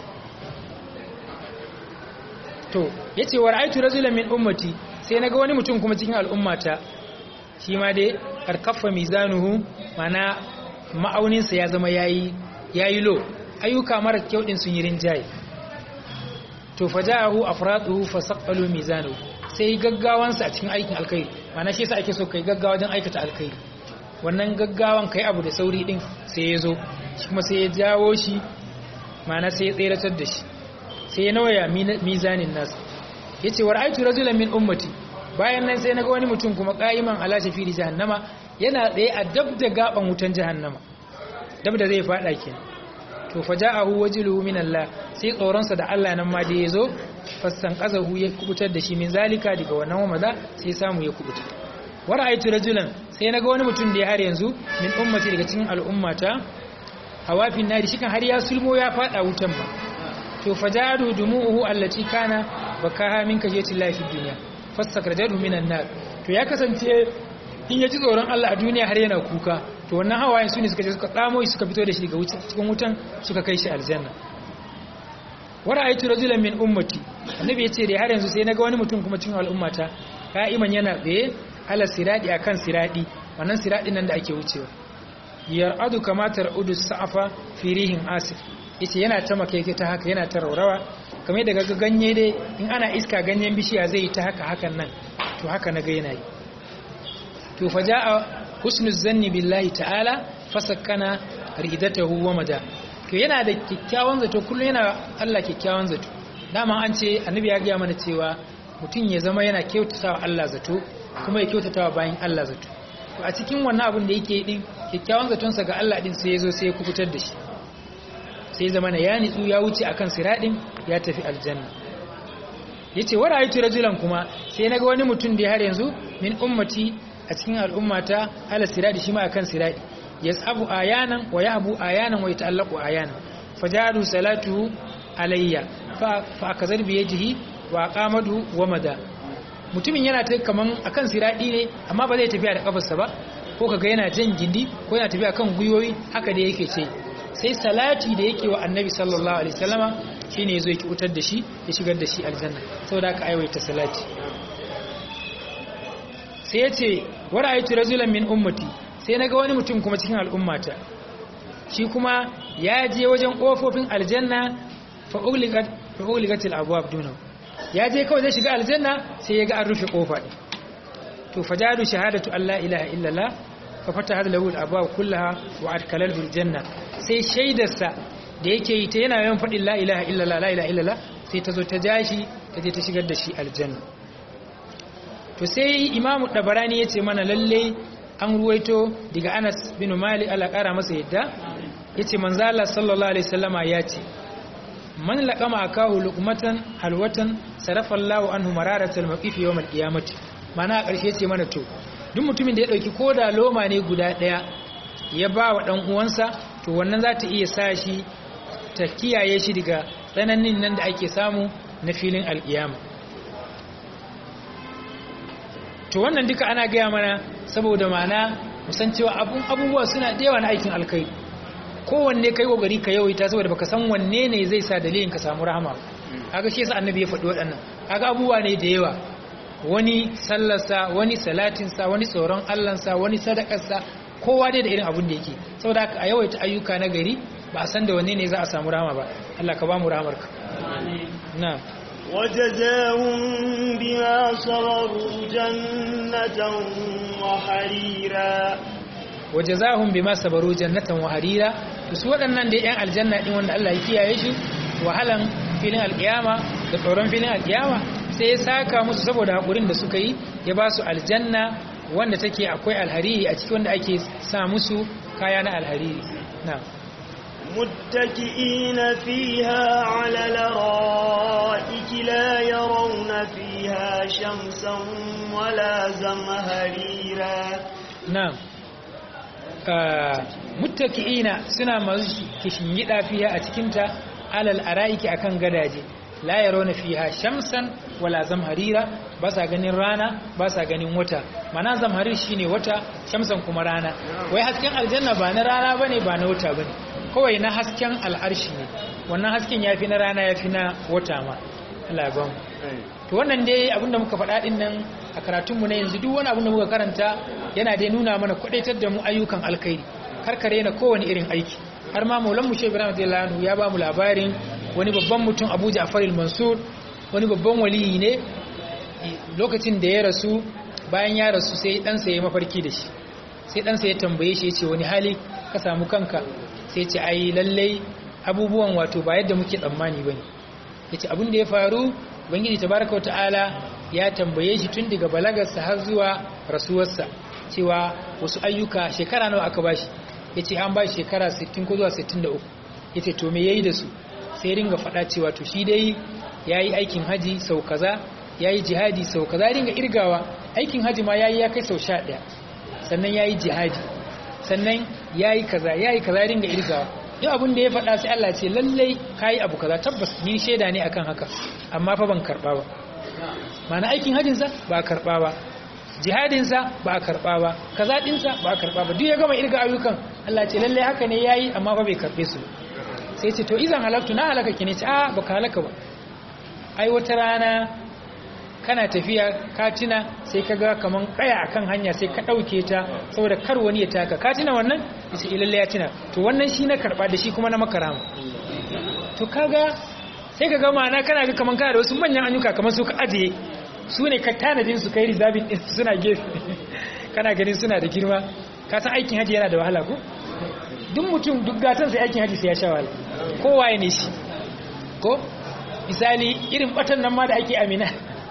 to yace wa ra'aytu rajulan min ummati sai naga wani mutum kuma cikin al'ummata shi ma dai karkafa mizanuhu mana ma'aunin sa ya zama yayi yayi lo ayyuka mara kyau din sun yi rinjaye to faja'ahu afraduhu fasaqalu mizanuhu sai gaggawansa a cikin aikin alkhairi mana shi yasa ake so kai gaggawa don aikata alkhairi wannan gaggawan kai abu da sauri din sai ya zo shi kuma sai ya jawo shi mana sai ya tseratar da shi sai ya nawaya mizanin nasa yace wa ra'aytu rajulan min ummati bayan nan sai naga wani mutum kuma qa'iman ala shafiri jahannama yana tsaye a dab da gaban wutan jahannama dab da zai fada kenan to faja'ahu wajluhu min Allah sai tsoronsa da Allah nan ma da yazo fassan qazahu ya kubutar da shi min zalika daga wannan wamada sai samu ya kubuta wa ra'aytu rajulan sai naga wani mutum da ya har yanzu min ummati daga cikin al'ummata hawafin nari shikan har ya sulmo ya fada wutan ba to fajadu dumu'uhu allati kana bakaha min kajati lafi dunya fasakrajadu minan nar to ya kasance in ya ji tsoron Allah a duniya har yana kuka to wannan hawayen su ne suka je suka tsamo shi suka fito da shi daga cikin wutan suka kai shi aljanna wara aitu rajulan min ummati annabi yace da har yanzu sai naga wani mutum kuma cikin al'ummata ka'iman yana tsaye ala siradi akan siradi wannan siradin nan da ake wucewa yar'adu kama tar'udu sa'afa fi rihin asif yace yana ta makeke ta haka yana ta raurawa kamar daga ganye dai in ana iska ganyen bishiya zai yi ta haka hakan nan to haka naga yana yi to faja'a husnu zanni billahi ta'ala fasakkana ridatahu wa mada to yana da kikkiawan zato kullum yana Allah kikkiawan zato dama an ce annabi ya gaya mana cewa mutum ya zama yana kyautatawa Allah zato kuma ya kyautatawa bayan Allah zato to a cikin wannan abin da yake din kyakkyawan zatonsa ga Allah din sai ya zo sai ya kubutar da shi sai zama na ya nitsu ya wuce akan siradin ya tafi aljanna yace wa ra'aytu rajulan kuma sai naga wani mutum da har yanzu min ummati a cikin al'ummata ala siradi shi ma akan siradi yasabu ayanan wa yahbu ayanan wa yata'allaqu ayanan fajadu salatuhu alayya fa fa akazar bi yadihi wa aqamadu wa mada mutumin yana ta kaman akan siradi ne amma ba zai tafiya da kafarsa ba ko kaga yana jan gindi ko yana tafiya kan gwiwoyi haka da yake ce sai salati da yake wa annabi sallallahu alaihi wasallama shine yazo ya kutar da shi ya shigar da shi aljanna saboda haka aiwaita salati sai yace wa ra'aytu rajulan min ummati sai naga wani mutum kuma cikin al'ummata shi kuma ya je wajen kofofin aljanna fa ugligat fa ugligatil abwab duna ya je kawai zai shiga aljanna sai ya ga an rufe kofa din to fajadu shahadatu alla ilaha illallah fa fataha lahu al-abwab kullaha wa adkhalahu al-janna sai shaidarsa da yake yi ta yana yawan faɗin la ilaha illallah la ilaha illallah sai ta zo ta jashi ta je ta shigar da shi aljanna to sai imamu dabarani ya ce mana lalle an ruwaito daga anas bin malik ala kara masa yadda ya ce manzala sallallahu alaihi wasallama ya ce man laqama akahu luqmatan halwatan sarafa Allahu anhu mararatal maqif yawm al-qiyamah mana a ƙarshe ce mana to duk mutumin da ya dauki koda loma ne guda daya ya ba wa dan uwansa to wannan za ta iya sa shi ta kiyaye shi daga tsananin nan da ake samu na filin alƙiyama to wannan duka ana gaya mana saboda mana musan cewa abubuwa suna da yawa na aikin alkai kowanne kai kokari ka yawaita saboda baka san wanne ne zai sa dalilin ka samu rahama kaga shi yasa annabi ya faɗi waɗannan kaga abubuwa ne da yawa wani sallarsa wani salatinsa wani tsoron allansa wani sadakarsa kowa dai da irin abin da yake saboda haka a yawaita ayyuka na gari ba a san da wanne ne za a samu rahama ba Allah ka ba mu rahamarka na'am وجزاهم بما صبروا جنة وحريرا wajazahum bima sabaru jannatan wa harira to su waɗannan da yan aljanna din wanda Allah ya kiyaye shi wahalan filin alkiyama da tsoron filin alkiyama sai ya saka musu saboda hakurin da suka yi ya ba su aljanna wanda take akwai alhariri a cikin wanda ake sa musu kaya na alhariri na'am متكئين فيها على الارائك لا يرون فيها شمسا ولا زمهريرا na'am muttaki'ina suna masu kishingida fiya a cikinta alal araiki akan gadaje la yarawna fiha shamsan wala zamharira ba sa ganin rana ba sa ganin wata mana zamharir shine wata shamsan kuma rana wai hasken aljanna ba na rana bane ba na wata bane kawai na hasken al'arshi ne wannan hasken yafi na rana yafi na wata ma Allah ya ba mu to wannan dai abinda muka faɗa din nan a karatunmu na yanzu duk wani abinda muka karanta yana dai nuna mana kwadaitar da mu ayyukan alkhairi karkare na kowane irin aiki har ma maulan mushe ibrahim radiyallahu anhu ya ba mu labarin wani babban mutum abu ja'far al-mansur wani babban waliyi ne lokacin da ya rasu bayan ya rasu sai ɗansa ya mafarki da shi sai ɗansa ya tambaye shi ya ce wani hali ka samu kanka sai ce ai lallai abubuwan wato ba yadda muke tsammani bane yace abin da ya faru ubangiji tabaraka ta'ala ya tambaye shi tun daga balagarsa har zuwa rasuwarsa cewa wasu ayyuka shekara nawa aka bashi yace an bashi shekara 60 ko zuwa 63 yace to me yayi da su sai ringa faɗa cewa to shi dai yayi aikin haji sau kaza yayi jihadi sau kaza ringa irgawa aikin haji ma yayi ya kai sau 11 sannan yayi jihadi sannan yayi kaza yayi kaza ringa irgawa yau abin da ya faɗa sai Allah ce lallai kayi abu kaza tabbas ni shaida ne akan haka amma fa ban karɓa ba mana aikin hajinsa ba a karɓa ba jihadinsa ba a karɓa ba kaza ɗinsa ba a karɓa ba duk ya gama irga ayyukan Allah ce lallai haka ne yayi amma fa bai karɓe su sai ce to izan halaktu na halaka ki ne ce a baka halaka ba ai wata rana kana tafiya ka tuna sai ka ga kaman kaya akan hanya sai ka ɗauke ta saboda kar wani ya taka ka tuna wannan yace ilalle ya tuna to wannan shi na karba da shi kuma na makarama to kaga sai ka ga ma'ana kana ga kaman kana da wasu manyan anyuka kaman su ka ajiye su ne ka tanadin su kai rizabin din suna gefe kana ganin suna da girma ka san aikin haji yana da wahala ko duk mutum duk gatan sai aikin haji sai ya sha wahala kowa ne shi ko misali irin batan nan ma da ake amina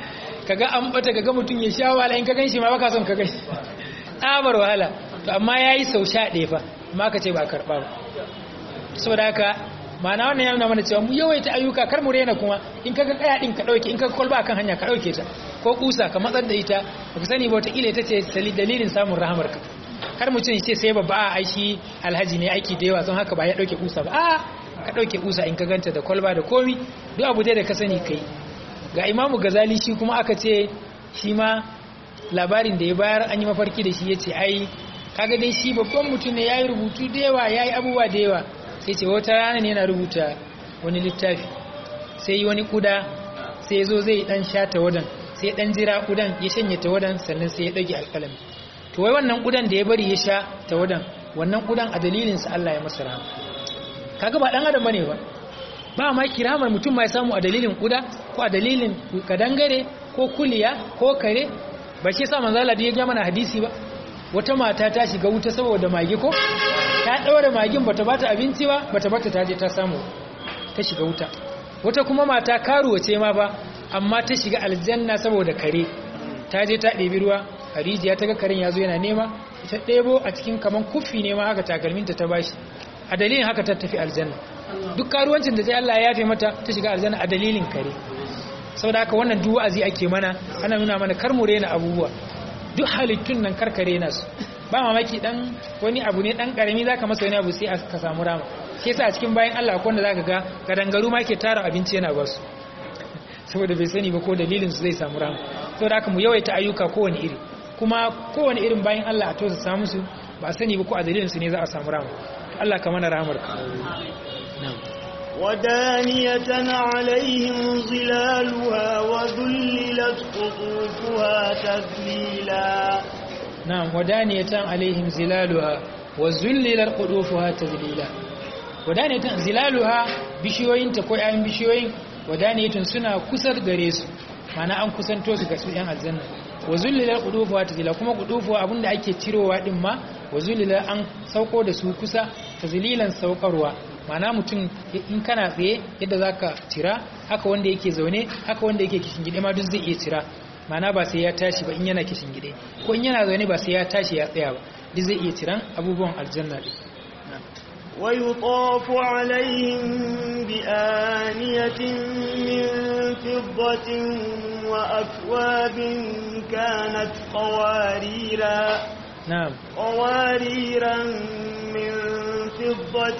kaga an bata kaga mutum ya sha wahala in ka ganshi ma baka son ka ganshi tsabar wahala to amma yayi sau sha ɗaya fa amma ka ce ba karɓa ba saboda haka ma'ana wannan ya nuna mana cewa mu yawaita ayyuka kar mu rena kuma in kaga kaya din ka dauke in kaga kwalba kan hanya ka dauke ta ko kusa ka matsar da ita baka sani ba wata kila ita ce dalilin samun rahamar ka kar mu ce sai babba a aishi alhaji ne aiki da yawa don haka ba ya dauke kusa ba a ka dauke kusa in ka ganta da kwalba da komi duk abu dai da ka sani kai ga imamu gazali shi kuma aka ce shi ma labarin da ya bayar an yi mafarki da shi ya ce ai kaga dai shi babban mutum ne ya yi rubutu da yawa ya yi abubuwa da yawa sai ce wata rana ne yana rubuta wani littafi sai yi wani kuda sai zo zai dan sha tawadan sai dan jira kudan ya shanye tawadan sannan sai ya dage alƙalami to wai wannan kudan da ya bari ya sha tawadan wannan kudan a dalilin sa Allah ya masa rahama kaga ba dan adam bane ba ba ma kiramar mutum mai samu a dalilin kuda ko a dalilin kadangare ko kuliya ko kare ba shi sa manzo Allah ya ga mana hadisi ba wata mata ta shiga wuta saboda mage ko ta ɗaure magin bata bata abinci ba bata bata ta je ta samu ta shiga wuta wata kuma mata karuwa ce ma ba amma ta shiga aljanna saboda kare ta je ta ɗebi ruwa a rijiya ta ga karen ya zo yana nema ta ɗebo a cikin kaman kuffi ne ma haka takalminta ta bashi a dalilin haka ta tafi aljanna duk karuwancin da sai Allah ya yafe mata ta shiga aljanna a dalilin kare saboda haka wannan duk wa'azi ake mana ana nuna mana kar mu rena abubuwa duk halittun nan karkare nasu ba mamaki dan wani abu ne dan karami zaka masa wani abu sai ka samu rama shi yasa a cikin bayan Allah akwai wanda zaka ga gadangaru ma ke tara abinci yana basu saboda bai sani ba ko dalilin su zai samu rama saboda haka mu yawaita ayyuka kowane iri kuma kowane irin bayan Allah a tosa samu su ba sani ba ko a dalilin su ne za a samu rama Allah ka mana rahamar ka na'am ودانية عليهم ظلالها وذللت قطوفها تذليلا نعم ودانية عليهم ظلالها وذللت قطوفها تذليلا ودانية ظلالها bishiyoyin ta ko ƴaƴan bishiyoyin wadaniyatun suna kusar gare su mana an kusanto su ga su ƴan aljanna wa zullilal qudufuha tazila kuma qudufu abinda ake cirowa din ma wa zullilal an sauko da su kusa tazlilan saukarwa mana mutum in kana tsaye yadda za ka cira haka wanda yake zaune haka wanda yake gide ma duk zai iya cira mana ba sai ya tashi ba in yana gide ko in yana zaune ba sai ya tashi ya tsaya ba duk zai iya ciran abubuwan aljanna din ويطاف عليهم بآنية من فضة وأكواب كانت قواريرا نعم قواريرا من فضة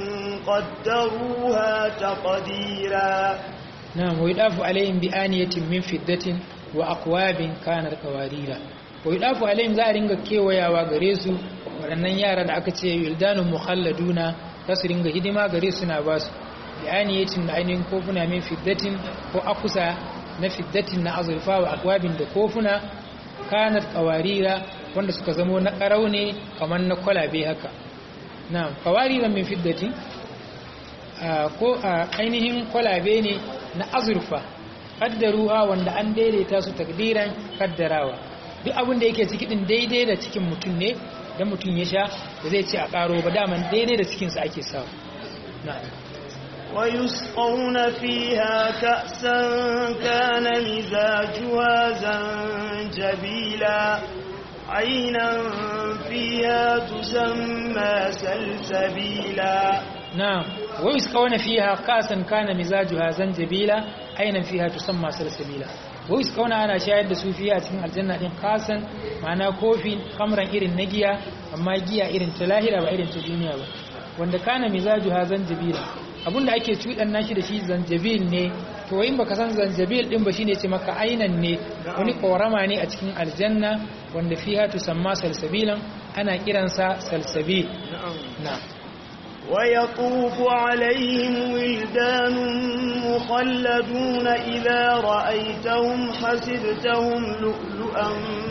قدروها تقديرا نعم ويضاف عليهم بآنية من فضة وأقواب كانت قواريرا ويضاف عليهم za a ringa kewayawa gare su waɗannan yara da aka ce wildanun mukhalladuna za su ringa hidima gare su na basu bi'aniyatin da ainihin kofuna min fiddatin ko akusa na fiddatin na azurfa wa akwabin da kofuna kanat qawarira wanda suka zamo na karau ne kamar na kwalabe haka na'am qawarira min fiddatin ko ainihin kwalabe ne na azurfa kaddaruha wanda an daidaita su takdiran kaddarawa duk abin da yake ciki din daidai da cikin mutum ne dan mutum ya sha da zai ce a karo ba daman daidai da cikinsa ake sawa na'am ويسقون فيها كأسا كان مزاجها زنجبيلا عينا فيها تسمى سلسبيلا نعم ويسقون فيها كأسا كان مزاجها زنجبيلا عينا فيها تسمى سلسبيلا ويسقون أنا شاهد su fiya cikin aljanna din kasan ma'ana kofi kamran irin na giya amma giya irin ta lahira ba irin ta duniya ba wanda kana mizajuha zanjabila abinda ake cuɗan nashi da shi zanjabil ne to in baka san zanjabil din ba shine ce maka ainan ne wani korama ne a cikin aljanna wanda fiha tusamma salsabilan ana kiransa salsabil na ويطوف عليهم ولدان مخلدون إذا رأيتهم حسبتهم لؤلؤا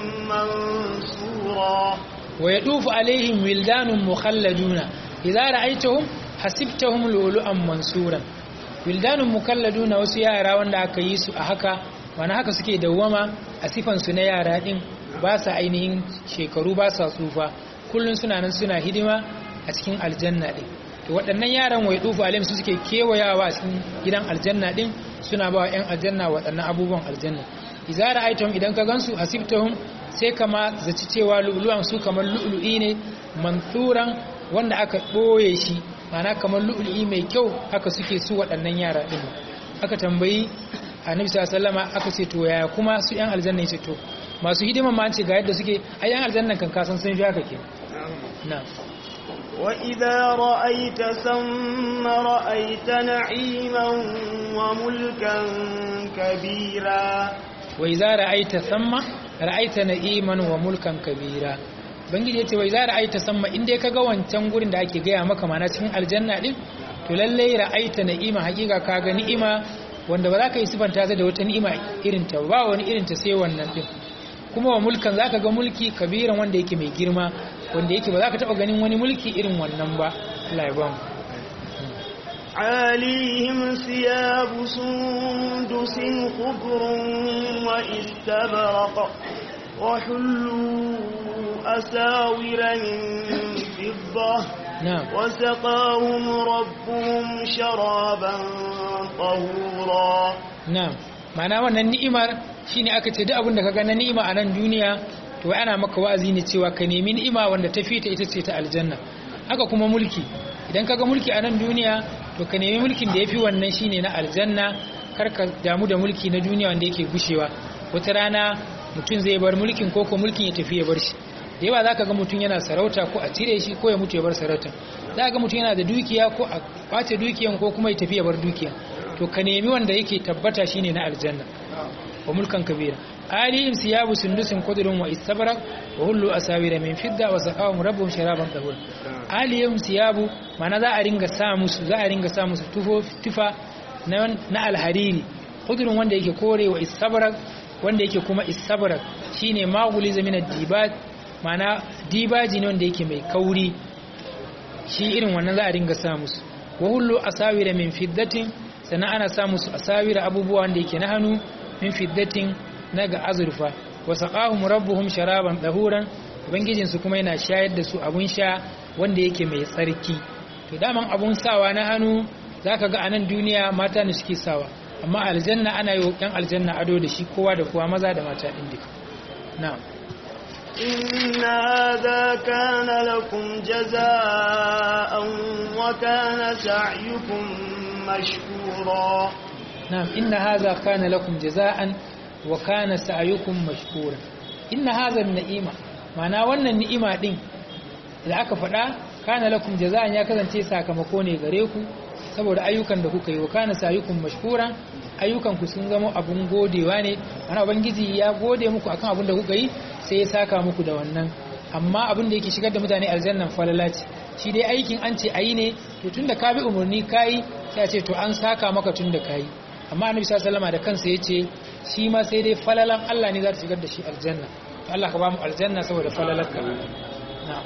منصورا ويطوف عليهم ولدان مخلدون إذا رأيتهم hasibtahum lulu'an mansuran wildanun mukalladuna wasu yara wanda aka yi su a haka wani haka suke dawwama a sifan su na yara din ba sa ainihin shekaru ba sa tsufa kullun suna nan suna hidima a cikin aljanna din to waɗannan yaran wai dufu alim su suke kewayawa a cikin gidan aljanna din suna ba wa 'yan aljanna waɗannan abubuwan aljanna idza ra'aytahum idan ka gansu hasibtahum sai kama zaci cewa lu'lu'an su kamar lu'lu'i ne manthuran wanda aka boye shi mana kamar lu'lu'i mai kyau haka suke su waɗannan yara din aka tambayi annabi sallallahu alaihi aka ce to yaya kuma su yan aljanna yace to masu hidiman ma an ce ga yadda suke ai yan aljannan kan kasan sun fi haka ke na'am وإذا رأيت ثم رأيت نعيما وملكا كبيرا وإذا رأيت ثم رأيت نعيما وملكا كبيرا bangiji yace wai za ra'aita samma in dai kaga wancan gurin da ake gaya maka mana cikin aljanna din to lalle ra'aita na'ima hakika kaga ni'ima wanda ba za ka yi sifanta ta da wata ni'ima irin ta ba wani irin ta sai wannan din kuma wa mulkan zaka ga mulki kabiran wanda yake mai girma wanda yake ba za ka taba ganin wani mulki irin wannan ba Allah ya ba mu عليهم ثياب سندس خضر واستبرق وحلوا أساور من فضة na'am وسقاهم ربهم شرابا طهورا na'am ma'ana wannan ni'imar shine aka ce duk abin da kaga na ni'ima a nan duniya to wai ana maka wa'azi ne cewa ka nemi ni'ima wanda ta fita ita ce ta aljanna haka kuma mulki idan kaga mulki a nan duniya to ka nemi mulkin da yafi wannan shine na aljanna kar ka damu da mulki na duniya wanda yake gushewa wata rana mutum zai bar mulkin ko ko mulkin ya tafi ya bar shi da yawa zaka ga mutum yana sarauta ko a cire shi ko ya mutu ya bar sarauta za ga mutum yana da dukiya ko a kwace dukiyan ko kuma ya tafi ya bar dukiya to ka nemi wanda yake tabbata shine na aljanna wa mulkan kabira alihim siyabu sundusin kudurun wa istabrak wa hullu asawira min fidda wa saqawum rabbuhum sharaban tahur alihim siyabu mana za a ringa sa musu za a ringa sa musu tufo tufa na, na alhariri kudurun wanda yake kore wa istabrak wanda yake kuma istabrak shine maguli zamina dibat mana dibaji ne wanda yake mai kauri shi irin wannan za a ringa sa musu wa hullu asawira min fiddatin sannan ana sa musu asawira abubuwa wanda yake na hannu min fiddatin na ga azurfa wa saqahum rabbuhum sharaban dahuran ubangijin su kuma yana shayar da su abun sha wanda yake mai tsarki to daman abun sawa na hannu zaka ga anan duniya mata ne suke sawa amma aljanna ana yi yan aljanna ado da shi kowa da kowa maza da mata din duka na'am إن هذا كان لكم جزاء وكان سعيكم مشكورا نعم إن هذا كان لكم جزاء وكان سعيكم مشكورا إن هذا النعيمة معنى wannan ni'ima din da aka faɗa kana lakum jaza'an ya kasance sakamako ne gare ku saboda ayyukan da kuka yi wa kana sayukum mashkura ayyukan ku sun zama abun godewa ne ana ubangiji ya gode muku akan abun da kuka yi sai ya saka muku da wannan amma abin da yake shigar da mutane aljannan falala ce shi dai aikin an ce ayi ne to tunda ka bi umarni kai sai a ce to an saka maka tunda kai amma annabi sallallahu alaihi da kansa yace shi ma sai dai falalan Allah ne za ta shigar da shi aljanna to Allah ka ba mu aljanna saboda falalarka na'am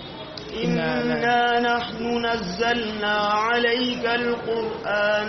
إنا نحن نزلنا عليك القرآن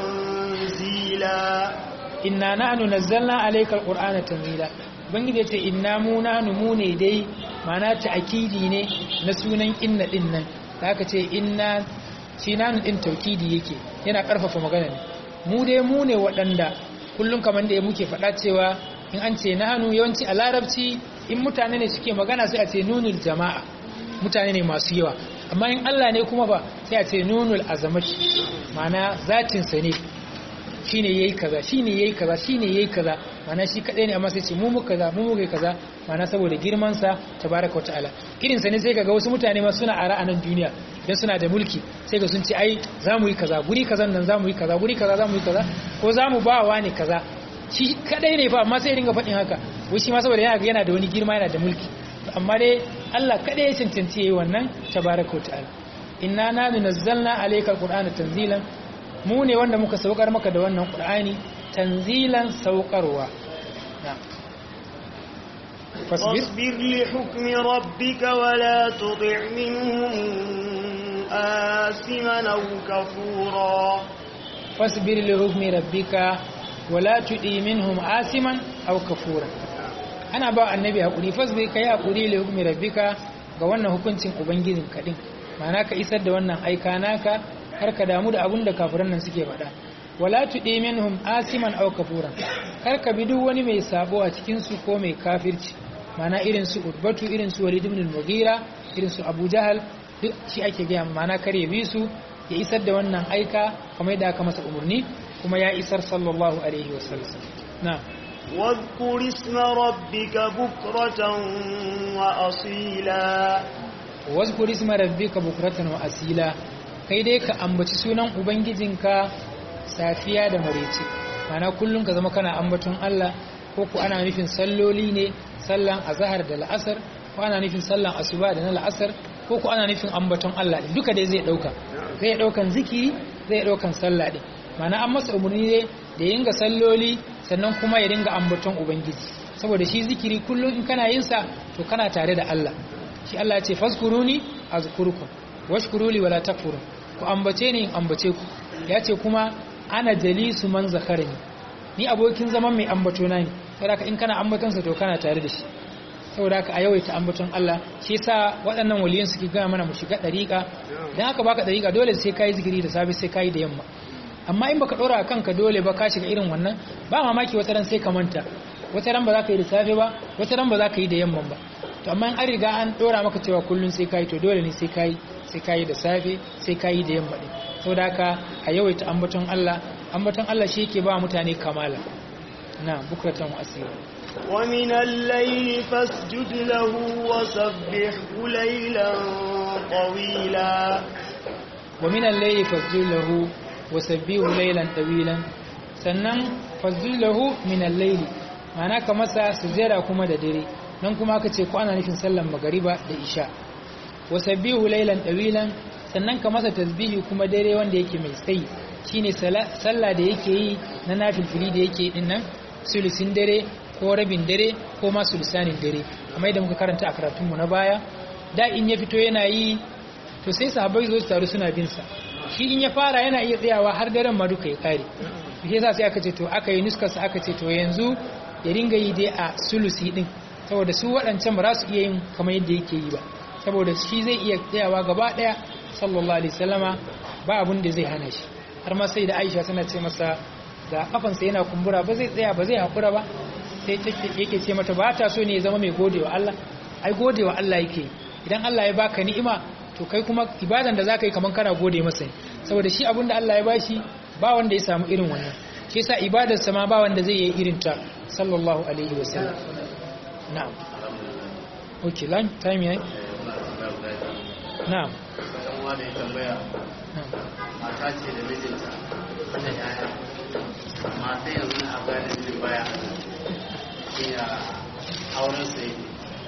تنزيلا inna nahnu nazzalna alayka alqur'ana tanzila ubangiji yace inna mu nahnu mu ne dai mana ta'kidi ne na sunan inna din nan da aka ce inna shi nahnu din taukidi yake yana karfafa magana ne mu dai mu ne waɗanda kullum kamar da muke faɗa cewa in an ce nahnu yawanci a larabci in mutane ne suke magana sai a ce nunul jama'a mutane ne masu yawa amma in Allah ne kuma ba sai a ce nunul azamati mana zatin sa ne shine yayi kaza shine yayi kaza shine yayi kaza mana shi kadai ne amma sai ce mu muka kaza mu muka kaza mana saboda girman sa tabaraka wataala irin sa ne sai kaga wasu mutane ma suna ara a nan duniya idan suna da mulki sai ga sun ce ai zamu yi kaza guri kazan nan zamu yi kaza guri kaza zamu yi kaza ko zamu ba wa ne kaza shi kadai ne fa amma sai ringa faɗin haka wai shi ma saboda yana yana da wani girma yana da mulki amma dai Allah kadai ya cancanci yayi wannan tabaraka wataala inna nanu nazzalna alayka alqur'ana tanzilan mu ne wanda muka saukar maka da wannan qur'ani tanzilan saukarwa فاصبر لحكم ربك ولا تطع منهم آثما أو كفورا فاصبر لحكم ربك ولا تطع منهم آثما أو كفورا ana ba annabi hakuri fasbir kai hakuri li hukmi rabbika ga wannan hukuncin ubangijin kadin ma'ana ka isar da wannan aika naka har ka damu da abin da kafiran nan suke faɗa wala tudi minhum asiman aw kafuran kar ka bi duk wani mai sabo a cikin su ko mai kafirci mana irin su urbatu irin su walid ibn al-mughira irin su abu jahal duk shi ake gaya mana kar ya bi su ya isar da wannan aika kamar yadda aka masa umarni kuma ya isar sallallahu alaihi wasallam na واذكر اسم ربك بكرة وأصيلا واذكر اسم ربك بكرة وأصيلا kai dai ka ambaci sunan ubangijinka safiya da maraice mana kullum ka zama kana ambaton Allah ko ku ana nufin salloli ne sallan azhar da la'asar ko ana nufin sallan asuba da na la'asar ko ku ana nufin ambaton Allah din duka dai zai dauka zai daukan zikiri zai daukan sallah din mana an masa umarni ne da yinga salloli sannan kuma ya dinga ambaton ubangiji saboda shi zikiri kullum in kana yin sa to kana tare da Allah shi Allah ya ce fazkuruni azkurukum washkuruli wala takfurun ku ambace ni in ambace ku ya ce kuma ana jalisu man zakarani ni abokin zaman mai ambato na ne saboda in kana ambaton sa to kana tare da shi saboda ka a yawaita ambaton Allah shi yasa waɗannan waliyan suke gaya mana mu shiga dariƙa dan haka baka dariƙa dole sai kai zikiri da safe sai kai da yamma amma in baka dora kanka dole ba ka shiga irin wannan ba mamaki wata ran sai ka manta wata ran ba za ka yi da safe ba wata ran ba za ka yi da yamman ba to amma in an riga an dora maka cewa kullun sai kai to dole ne sai kai sai kai da safe sai kai da yamma din saboda haka a yawaita ambaton Allah ambaton Allah shi yake ba mutane kamala na bukratan asira ومن الليل فاسجد له وسبحه ليلا طويلا ومن الليل فاسجد له wasabbihu laylan tawilan sannan fazillahu min al-layl ma'ana ka masa sujjada kuma da dare nan kuma aka ce ko ana nufin sallan magariba da isha wasabbihu laylan tawilan sannan ka masa tasbihi kuma dare wanda yake mai tsayi shine sallah da yake yi na nafilfili da yake din nan sulusin dare ko rabin dare ko ma sulusanin dare kamar yadda muka karanta a karatunmu na baya da in ya fito yana yi to sai sahabbai zo su taru suna bin sa shi in ya fara yana iya tsayawa har daren ma duka ya kare shi yasa sai aka ce to aka yi nuskar sa aka ce to yanzu ya ringa yi dai a sulusi din saboda su waɗancan ba za su iya yin kamar yadda yake yi ba saboda shi zai iya tsayawa gaba ɗaya sallallahu alaihi wasallama ba abun da zai hana shi har ma sai da Aisha tana ce masa da kafansa yana kumbura ba zai tsaya ba zai hakura ba sai yake ce mata ba ta so ne ya zama mai godewa Allah ai godewa Allah yake idan Allah ya baka ni'ima to kai kuma ibadan da zaka yi kaman kana gode masa saboda shi abinda Allah ya bashi ba wanda ya samu irin wannan shi yasa ibadar sa ma ba wanda zai yi irin ta sallallahu alaihi wasallam na'am okay long time yayi na'am wanda ya tambaya mata ce da mijinta da yaya mata yanzu na afghanistan baya shi ya auren sa yake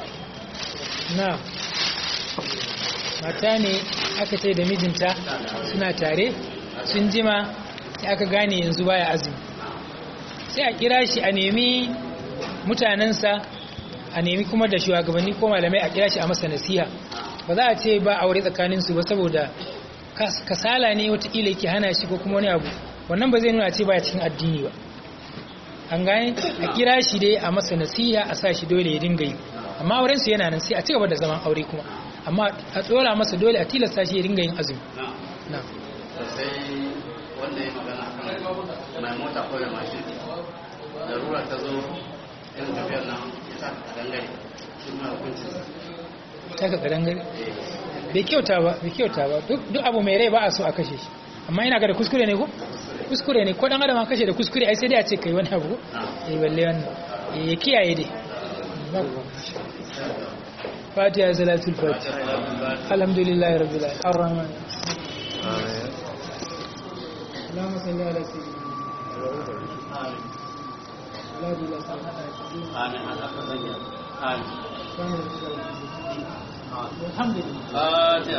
na'am mata ne aka ce da mijinta suna tare sun jima sai aka gane yanzu baya azumi sai a kira shi a nemi mutanensa a nemi kuma da shugabanni ko malamai a kira shi a masa nasiha ba za a ce ba aure tsakaninsu ba saboda kasala ne watakila yake hana shi ko kuma wani abu wannan ba zai nuna ce baya cikin addini ba an gane a kira shi dai a masa nasiha a sa shi dole ya dinga yi amma aurensu yana nan sai a ci gaba da zaman aure kuma amma a tsora masa dole a tilasta shi ya dinga yin azumi na sai wanda ya magana kan mai mota ko da mashin larura ta zo irin tafiyar nan ya sa ka dangare shi ma hukuncin sa ta ka kadangare bai kyauta ba bai kyauta ba duk abu mai rai ba a so a kashe shi amma ina ga da kuskure ne ko kuskure ne ko dan adam kashe da kuskure ai sai dai a ce kai wani abu eh balle wannan eh kiyaye dai فاتحة صلاة الفاتحة الحمد لله رب العالمين الرحمن اللهم صل على سيدنا آمين آمين الحمد لله